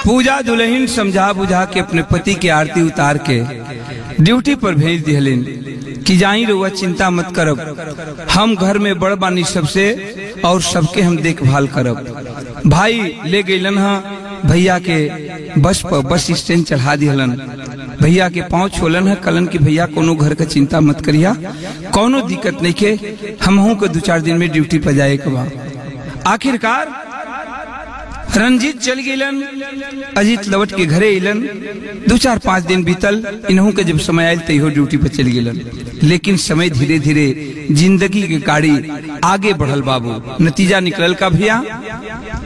पूजा दुल्हन समझा बुझा के अपने पति के आरती उतार के ड्यूटी पर भेज दिहलिन कि जाई रहुआ चिंता मत करब हम घर में बड़ बानी सबसे और सबके हम देखभाल करब भाई ले गईलन हा भैया के बस पर बस स्टैंड चढ़ा दिहलन भैया के पाँव छोलन है कलन की भैया कोनो घर का चिंता मत करिया कोनो दिक्कत नहीं के हमहू के दो चार दिन में ड्यूटी पर जाए के बा आखिरकार रंजीत चल गेलन अजीत लौट के घरे अलन दो चार पाँच दिन बीतल इन्हों के जब समय आयल तो ड्यूटी पर चल गेलन लेकिन समय धीरे धीरे जिंदगी के गाड़ी आगे बढ़ल बाबू नतीजा निकलल का भैया